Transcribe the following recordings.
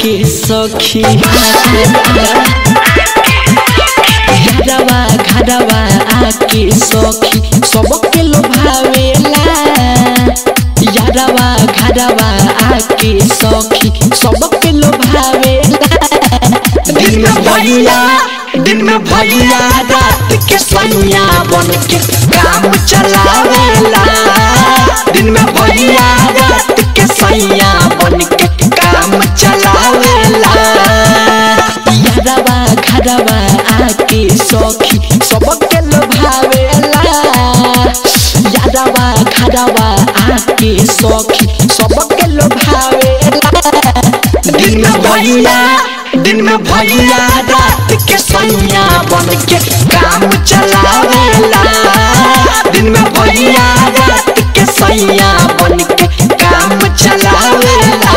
आके सखी घरवा घरवा आके सखी सबके लोभावेला यारवा घरवा आके सखी सबके लोभावेला दिन में भैया दिन में भैया रात के सैया बन के काम चलावेला दिन में भैया रात के सैया बन के काम चलावेला यारवा घरवा आके सखी सबके लोभावेला यारवा घरवा आके सखी सबके लोभावेला दिन में भैया दिन में भैया रात के सैया बन के काम चलावेला दिन में भैया रात के सैया बन के काम चलावेला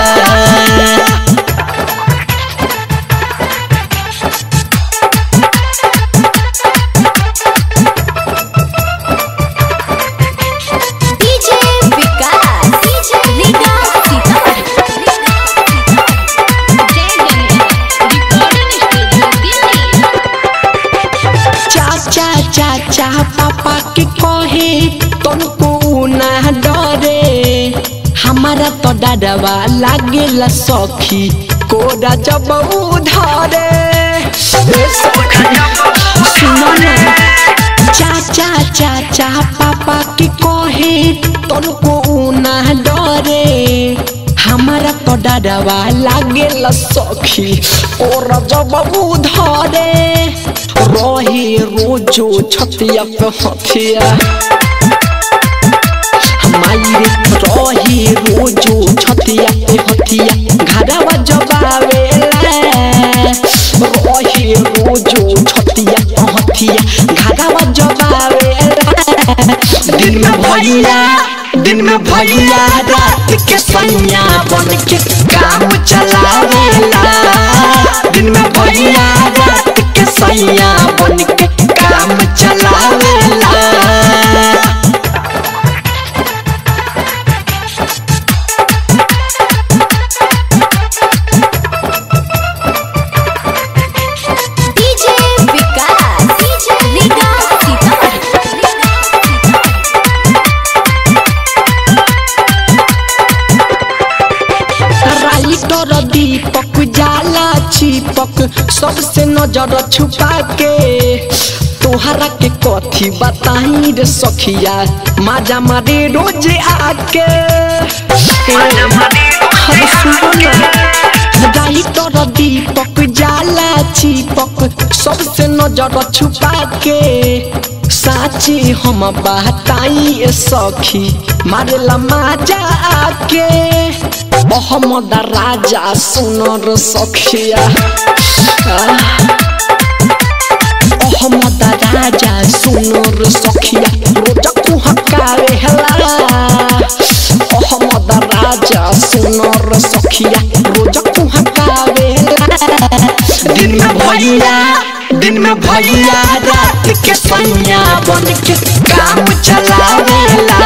डीजे विकास डीजे विकास चाचा चाचा पापा के कहे तुमको ना डरे हमारा तो डरवा लागेला सखी कोरा जब उधरे ए सखी, सुनो ना चाचा चाचा पापा के कहे तुमको ना डरे हमारा तो डरवा लागेला सखी और जब उधरे रहे रोजो छतिया पे हथिया हमारे रहे रोजो छतिया पे हथिया घरवा जबावेला रहे रोजो छतिया पे हथिया घरवा जबावेला दिन में भैया दिन में भैया रात के सैया बन के काम चलावेला दिन में भैया रात के सैया बन के काम चलावेला DJ Vikas DJ Vikas writer Deepak जाला चिपक सबसे नजर छुपा के तोहरा के कथी बताई रे सखिया माजा मारे रोज आके अरे सुनो ना राइटर दीपक जाला चिपक सबसे नजर छुपा के साची हम बताई ए सखी मारेला माजा आके मोहम्मद राजा सुनर सखिया मोहम्मद राजा सुनर सखिया रोजक हकारे हला मोहम्मद राजा सुनर सखिया रोजक हकारे दिन में भैया दिन में भैया रात के सैया बन के काम चलावेला